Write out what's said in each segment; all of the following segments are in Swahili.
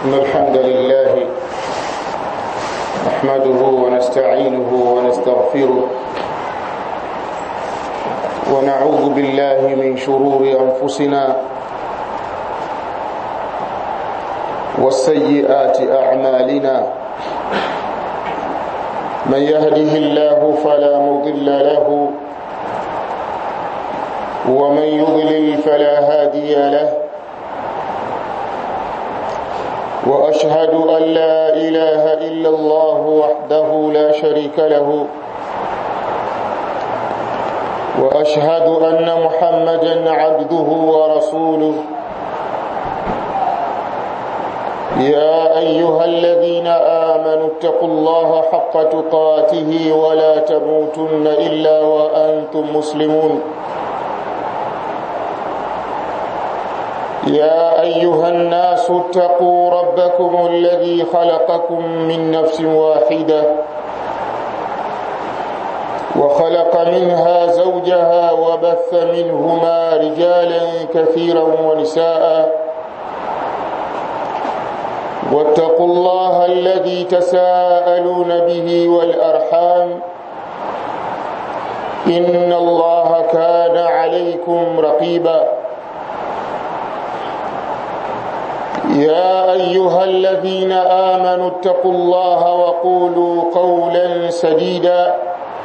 إن الحمد لله نحمده ونستعينه ونستغفره ونعوذ بالله من شرور أنفسنا والسيئات أعمالنا من يهده الله فلا مضل له ومن يضلل فلا هادي له واشهد ان لا اله الا الله وحده لا شريك له واشهد ان محمدا عبده ورسوله يا ايها الذين امنوا اتقوا الله حق تقاته ولا تموتن الا وانتم مسلمون يا ايها الناس اتقوا ربكم الذي خلقكم من نفس واحده وخلق منها زوجها وبث منهما رجالا كثيرا ونساء واتقوا الله الذي تساءلون به والارحام ان الله كان عليكم رقيبا يا ايها الذين امنوا اتقوا الله وقولوا قولا سديدا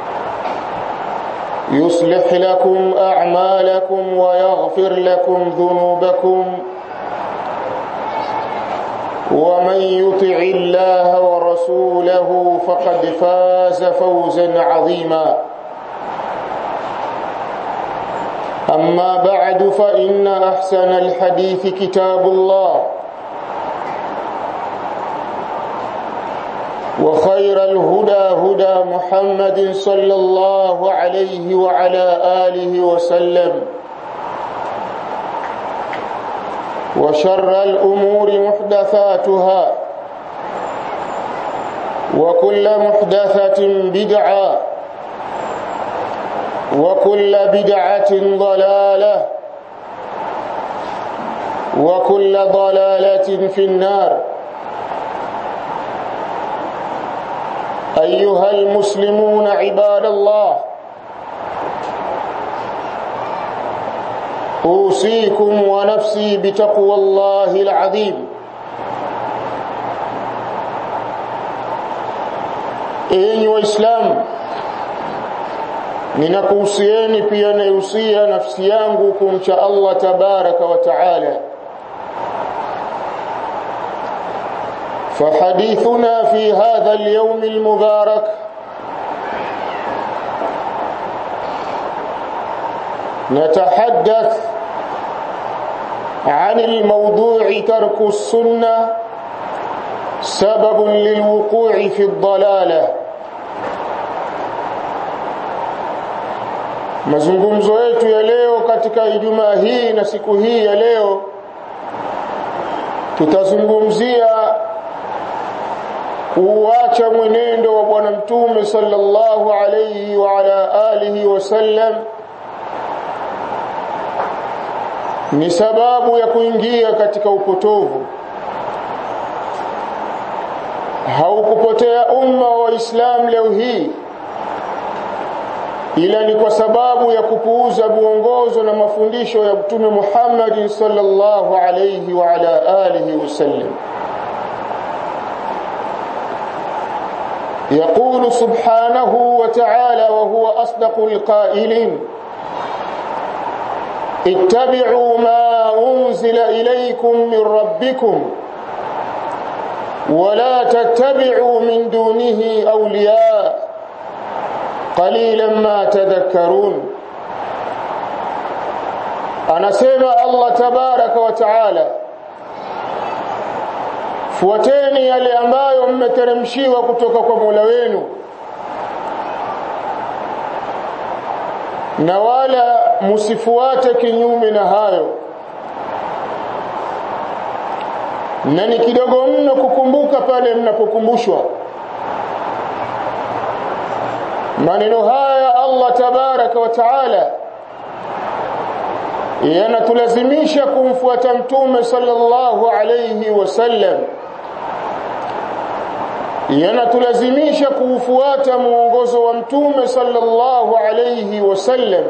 يصلح لكم اعمالكم ويغفر لكم ذنوبكم ومن يطع الله ورسوله فقد فاز فوزا عظيما اما بعد فان احسن الحديث كتاب الله وخير الهدى هدى محمد صلى الله عليه وعلى آله وسلم وشر الأمور محدثاتها وكل محدثة بدعة وكل بدعة ضلالة وكل ضلالة في النار ايها المسلمون عباد الله اوصيكم ونفسي بتقوى الله العظيم enyi waislamu ninakuhusieni pia naihusia nafsi yangu kumcha allah tabaraka wa taala فحديثنا في هذا اليوم المبارك نتحدث عن الموضوع ترك السنة سبب للوقوع في الضلالة mazungumzo yetu ya leo katika ijumaa hii na siku hii ya leo tutazungumzia kuacha mwenendo wa bwana mtume sallallahu alayhi wa ala alihi wasallam ni sababu ya kuingia katika upotovu haukupotea umma wa Islam leo hii ila ni kwa sababu ya kupuuza muongozo na mafundisho ya mtume Muhammad sallallahu alayhi wa ala alihi wasallam يقول سبحانه وتعالى وهو أصدق القائلين اتبعوا ما أنزل إليكم من ربكم ولا تتبعوا من دونه أولياء قليلا ما تذكرون أنا سيما الله تبارك وتعالى fuateni yale ambayo mmeteremshiwa kutoka kwa Mola wenu na wala msifuate kinyume na hayo na ni kidogo mno kukumbuka pale mnapokumbushwa maneno haya Allah tabaraka wa taala yanatulazimisha kumfuata mtume sallallahu alayhi wasallam yanatulazimisha kuufuata muongozo wa mtume sallallahu alayhi wasallam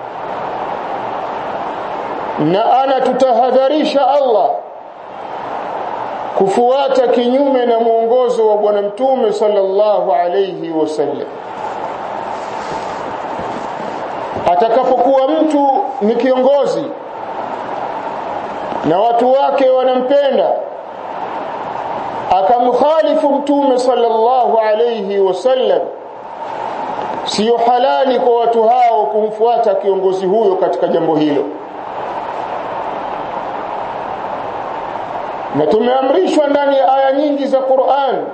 na anatutahadharisha Allah kufuata kinyume na muongozo wa bwana mtume sallallahu alayhi wasallam atakapokuwa mtu ni kiongozi na watu wake wanampenda akamkhalifu mtume sallallahu alayhi wasallam siyo halali kwa watu hao kumfuata kiongozi huyo katika jambo hilo na tumeamrishwa ndani ya aya nyingi za Qur'an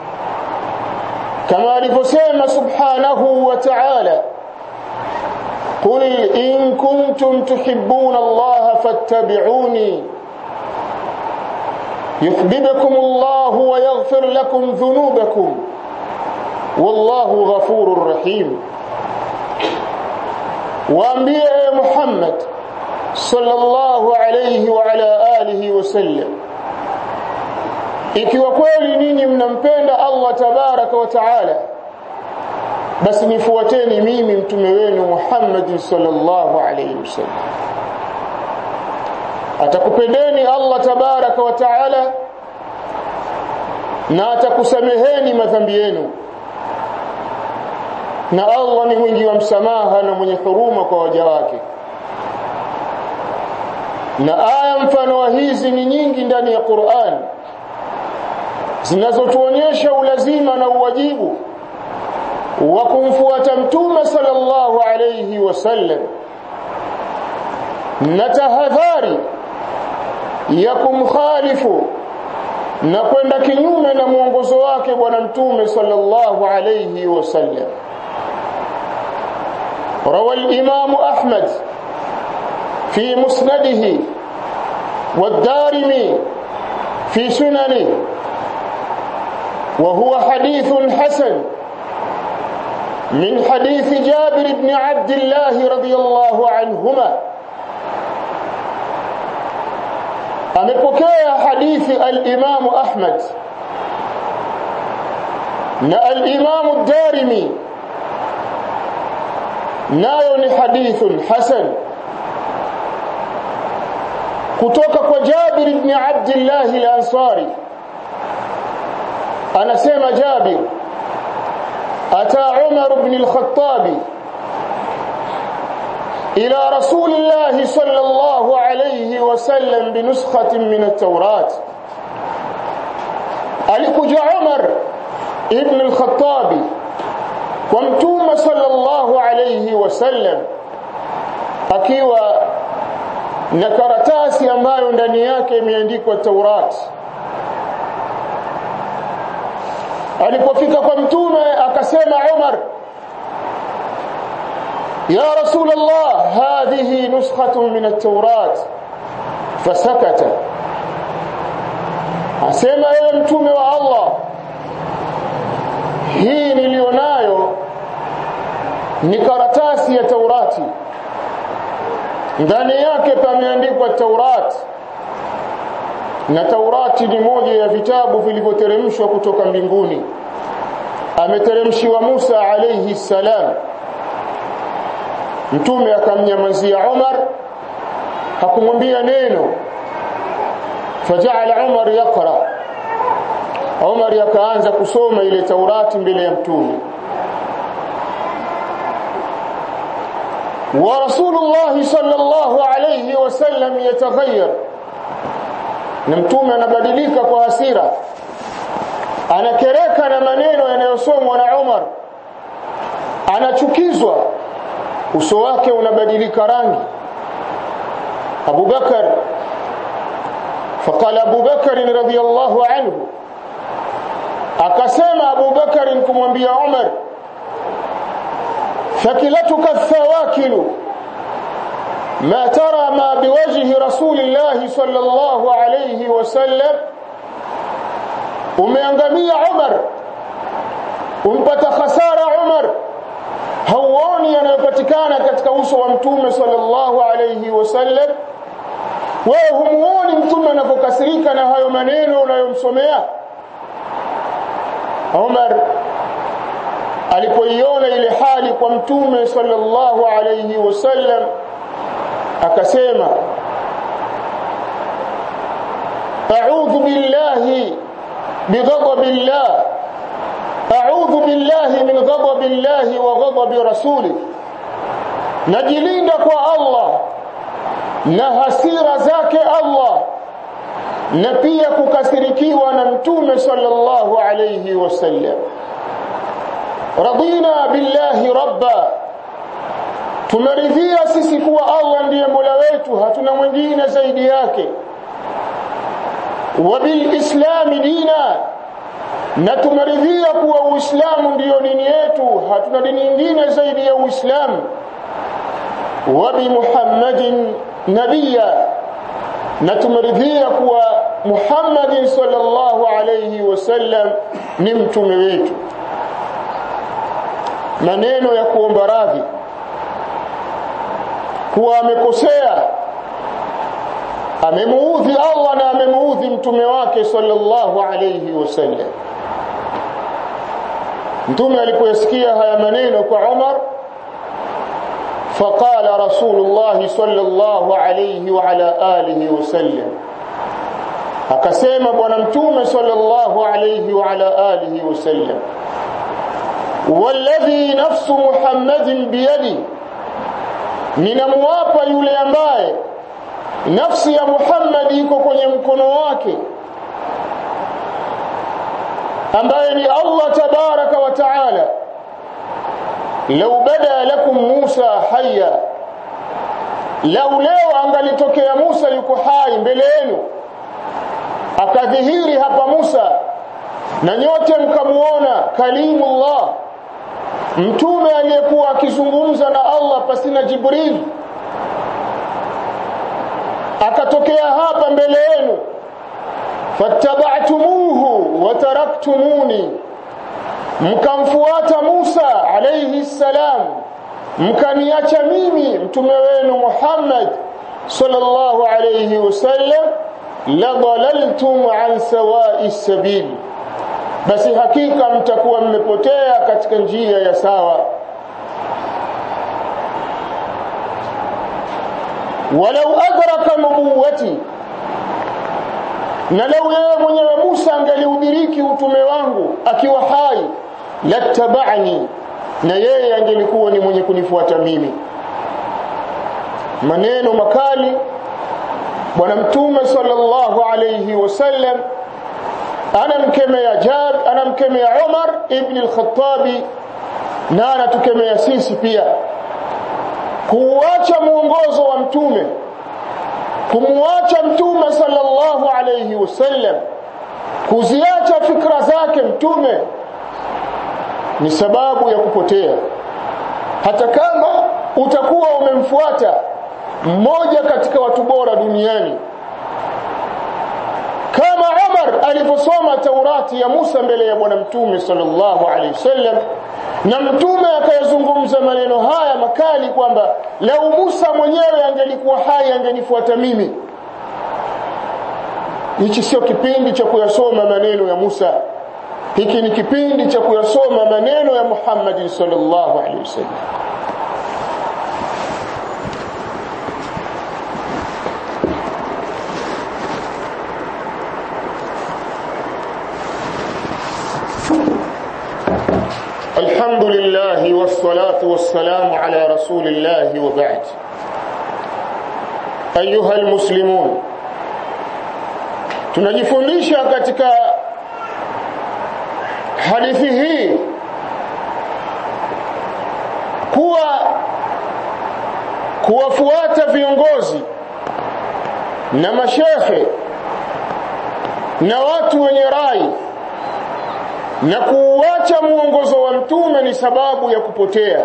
kama alivyosema subhanahu wa ta'ala قل إن كنتم تحبون الله فاتبعوني يحببكم الله ويغفر لكم ذنوبكم والله غفور رحيم وأنبياء محمد صلى الله عليه وعلى آله وسلم ikiwa kweli ninyi mnampenda Allah tabaraka wa taala basi nifuateni mimi mtume wenu Muhammad sallallahu alayhi wasallam atakupendeni Allah tabaraka wa taala na atakusameheni madhambi yenu na Allah ni mwingi wa msamaha na mwenye huruma kwa waja wake na aya mfano wa hizi ni nyingi ndani ya Qur'an zinazotuonyesha ulazima na uwajibu wa kumfuata mtume sallallahu alayhi wasallam na tahadhari ya kumkhalifu na kwenda kinyume na mwongozo wake bwana mtume sallallahu alayhi wasallam روى الإمام أحمد في مسنده والدارمي في سننه وهو حديث حسن من حديث جابر بن عبد الله رضي الله عنهما amepokea hadithi al-Imam Ahmad na al-Imam Darimi nayo ni hadithun hasan kutoka kwa Jabir ibn Abdullah al-Ansari anasema Jabir أتى عمر بن الخطاب إلى رسول الله صلى الله عليه وسلم بنسخة من التوراة alikuja Umar ibn al-Khattab kwa mtume sallallahu alayhi wasallam akiwa na karatasi ambayo ndani yake imeandikwa Taurat alipofika kwa mtume akasema Umar ya rasul Allah hadhihi nuskhatun min at-taurat fasakata asema ewe mtume wa Allah hii nilionayo ni karatasi ya Taurati ndani yake pameandikwa Taurati na Taurati ni moja ya vitabu vilivyoteremshwa kutoka mbinguni ameteremshiwa Musa alayhi salam mtume akamnyamazia Umar hakumwambia neno faja'ala Umar yaqra Umar yakaanza kusoma ile Taurati mbele ya mtume wa Rasulullah sallallahu alayhi wasallam yataghayyar na mtume anabadilika kwa hasira anakereka na maneno yanayosomwa na Umar anachukizwa uso wake unabadilika rangi Abu Bakar فقال أبو بكر رضي الله عنه akasema Abu Bakar kumwambia Umar fakilatuka thawakilu ما ترى ما بوجه رسول الله صلى الله عليه وسلم umeangamia Umar umpata khasara Umar hauoni yanayopatikana katika uso wa mtume sallallahu alayhi wasallam wewe humuoni mtume anapokasirika na hayo maneno unayomsomea Umar alipoiona ile hali kwa mtume sallallahu alayhi wasallam akasema a'udhu billahi bighadabillah a'udhu billahi min ghadabillahi wa ghadabi rasulih najilinda kwa Allah na hasira zake Allah na pia kukasirikiwa na mtume sallallahu alayhi wasallam radina billahi rabba tumeridhia sisi kuwa Allah ndiye Mola wetu hatuna mwingine zaidi yake wa bilislami dina na tumeridhia kuwa uislamu ndiyo dini yetu hatuna dini nyingine zaidi ya uislamu wa bi muhammadin nabiyya na tumeridhia kuwa muhammadin sallallahu alayhi wasallam ni mtume wetu maneno ya kuomba radhi kuwa amekosea amemuudhi Allah na amemuudhi mtume wake sallallahu alayhi wasallam mtume alipoyasikia haya maneno kwa Umar فقال رسول الله صلى الله عليه وعلى آله وسلم akasema bwana mtume sallallahu alayhi wa ala alihi wasallam walladhi nafsu muhammadin biyadi ninamwapa yule ambaye nafsi ya Muhammad iko kwenye mkono wake ambaye ni Allah tabaraka wa taala law bada lakum Musa hayya lau leo angalitokea Musa yuko hai mbele yenu akadhihiri hapa Musa na nyote mkamuona kalimullah mtume aliyekuwa akizungumza na Allah pasina Jibril akatokea hapa mbele yenu fattaba'tumuhu wa taraktumuni mkamfuata Musa alayhi salam mkaniacha mimi mtume wenu Muhammad sallallahu alayhi wasallam la dalaltum an sawa'i sabil basi hakika mtakuwa mmepotea katika njia ya sawa walau adraka nubuwati na lau yeye mwenyewe Musa angeliudiriki utume wangu akiwa hai lattabani na yeye angelikuwa ni mwenye kunifuata mimi maneno makali bwana mtume sallallahu alayhi wasallam anamkemea Jab anamkemea Umar ibn al-Khattabi na anatukemea sisi pia kuuacha muongozo wa mtume kumwacha mtume sallallahu alayhi wasallam kuziacha fikra zake mtume ni sababu ya kupotea hata kama utakuwa umemfuata mmoja katika watu bora duniani kama Umar aliposoma Taurati ya Musa mbele ya bwana mtume sallallahu alaihi wasallam na mtume akayazungumza maneno haya makali kwamba lau Musa mwenyewe angelikuwa hai angenifuata mimi hichi sio kipindi cha kuyasoma maneno ya Musa hiki ni kipindi cha kuyasoma maneno ya Muhammad sallallahu alaihi wasallam الحمد لله والصلاة والسلام على رسول الله وبعد أيها المسلمون tunajifundisha katika hadithi hii kuwa kuwafuata viongozi na mashehe na watu wenye rai na kuuacha muongozo wa mtume ni sababu ya kupotea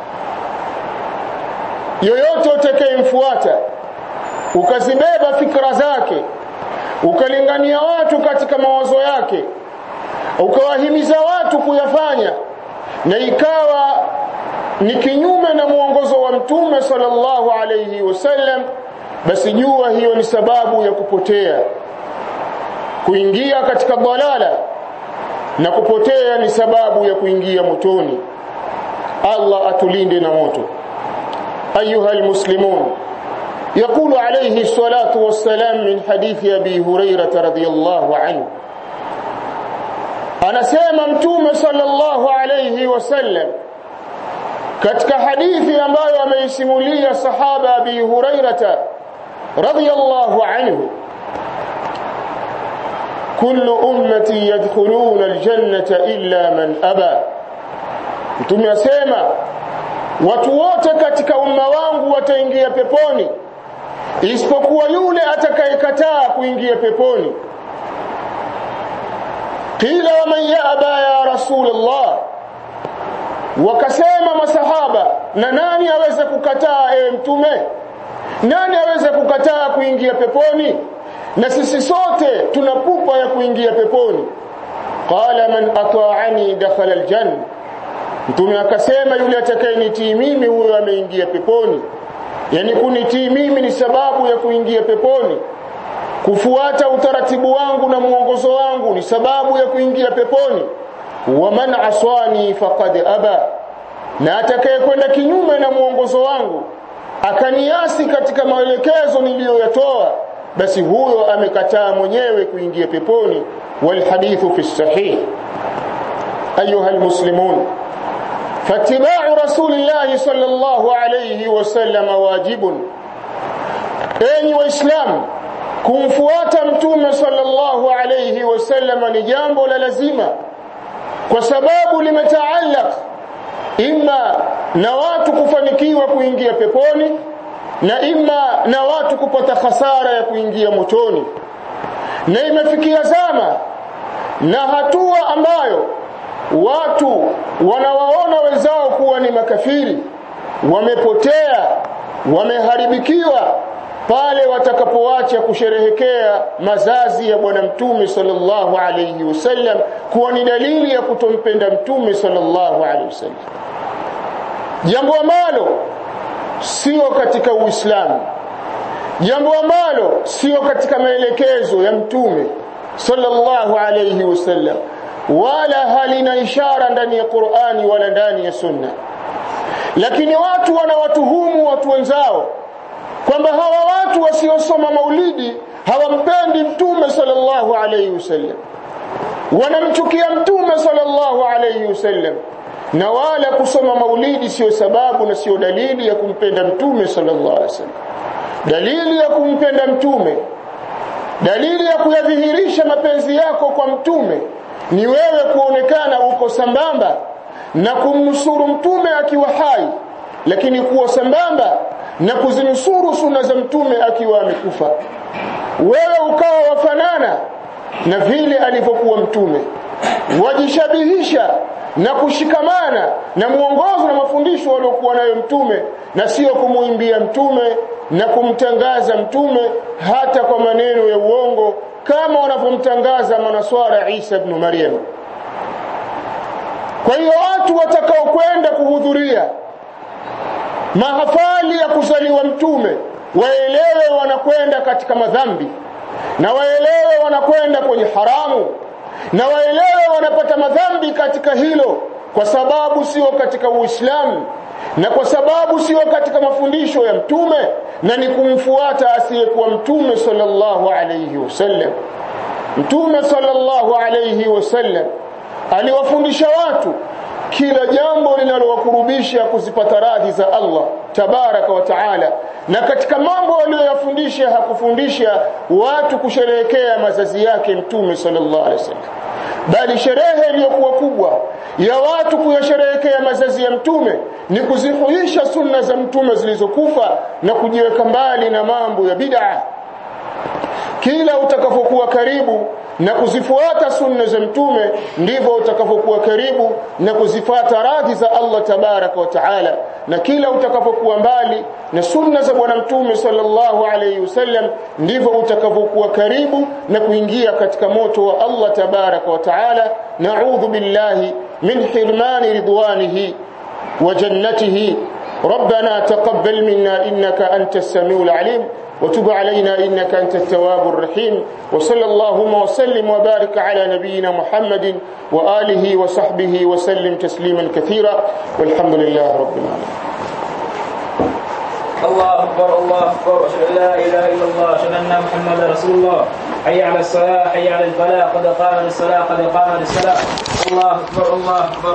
yoyote utakayemfuata ukazibeba fikra zake ukalingania watu katika mawazo yake ukawahimiza watu kuyafanya na ikawa ni kinyume na muongozo wa mtume sallallahu alayhi wasallam basi jua hiyo ni sababu ya kupotea kuingia katika dalala na kupotea ni sababu ya kuingia motoni Allah atulinde na moto ayuha almuslimun يقول عليه الصلاة والسلام من حديث أبي هريرة رضي الله عنه anasema mtume sallallahu alayhi wasallam katika hadithi ambayo ameisimulia sahaba Abi Hurairata radhiyallahu anhu kullu ummati yadkhuluna aljannata illa man aba mtume asema watu wote katika umma wangu wataingia peponi isipokuwa yule atakayekataa kuingia peponi qila waman yaba ya rasulullah wakasema masahaba na nani aweze kukataa ewe mtume nani aweze kukataa kuingia peponi na sisi sote tuna pupa ya kuingia peponi qala man ata'ani dakhala aljanna mtume akasema yule atakayenitii mimi huyo ameingia peponi yani kunitii mimi ni sababu ya kuingia peponi kufuata utaratibu wangu na mwongozo wangu ni sababu ya kuingia peponi wa man aswani faqad aba na atakayekwenda kinyume na mwongozo wangu akaniasi katika maelekezo niliyoyatoa basi huyo amekataa mwenyewe kuingia peponi walhadithu fi sahih ayuha almuslimun فاتباع رسول الله صلى الله عليه وسلم واجب enyi waislamu kumfuata mtume sallallahu alayhi wasallam ni jambo la lazima kwa sababu limetaallaq imma na watu kufanikiwa kuingia peponi na imma na watu kupata hasara ya kuingia motoni na imefikia zama na hatua ambayo watu wanawaona wenzao kuwa ni makafiri wamepotea wameharibikiwa pale watakapoacha kusherehekea mazazi ya bwana mtume sallallahu alayhi wasallam kuwa ni dalili ya kutompenda mtume sallallahu alayhi wasallam jambo ambalo sio katika uislamu jambo ambalo sio katika maelekezo ya mtume sallallahu alayhi wasallam wala halina ishara ndani ya Qur'ani wala ndani ya Sunna lakini watu wanawatuhumu watu wenzao kwamba hawa watu wasiosoma maulidi hawampendi mtume sallallahu alayhi wasallam wanamchukia mtume sallallahu alayhi wasallam na wala kusoma maulidi sio sababu na sio dalili ya kumpenda mtume sallallahu alayhi wasallam dalili ya kumpenda mtume dalili ya kuyadhihirisha mapenzi yako kwa mtume ni wewe kuonekana uko sambamba na kumnusuru mtume akiwa hai lakini kuwa sambamba na kuzinusuru sunna za mtume akiwa amekufa wewe ukawa wafanana na vile alivyokuwa mtume wajishabihisha na kushikamana na mwongozo na mafundisho waliokuwa nayo mtume na sio kumuimbia mtume na kumtangaza mtume hata kwa maneno ya uongo kama wanavyomtangaza manaswara Isa ibn Maryam kwa hiyo watu watakaokwenda kuhudhuria mahafali ya kuzaliwa mtume waelewe wanakwenda katika madhambi na waelewe wanakwenda kwenye haramu na waelewe wanapata madhambi katika hilo kwa sababu sio katika Uislamu na kwa sababu sio katika mafundisho ya mtume na ni kumfuata asiyekuwa mtume sallallahu alayhi wasallam mtume sallallahu alayhi wasallam aliwafundisha watu kila jambo linalowakurubisha kuzipata radhi za Allah tabaraka wa taala na katika mambo aliyoyafundisha hakufundisha watu kusherehekea mazazi yake mtume sallallahu alaihi wasallam bali sherehe iliyokuwa kubwa ya watu kuyasherehekea mazazi ya mtume ni kuzihuisha sunna za mtume zilizokufa na kujiweka mbali na mambo ya bid'a kila utakapokuwa karibu na kuzifuata sunna za mtume ndivyo utakapokuwa karibu na kuzifuata radhi za Allah tabaraka wa taala na kila utakapokuwa mbali na sunna za bwana mtume sallallahu alayhi wasallam ndivyo utakapokuwa karibu na kuingia katika moto wa Allah tabaraka wa taala na'udhu billahi min hirmani ridwanihi wa jannatihi ربنا تقبل منا إنك أنت السميع العليم وتب علينا إنك أنت التواب الرحيم وصلى اللهم وسلم وبارك على نبينا محمد وآله وصحبه وسلم تسليما كثيرا والحمد لله رب العالمين الله أكبر الله أكبر أشهد أن لا إله إلا الله أشهد أن محمدا رسول الله حي على الصلاة حي على الفلاح قد قامت الصلاة قد قامت الصلاة الله أكبر الله أكبر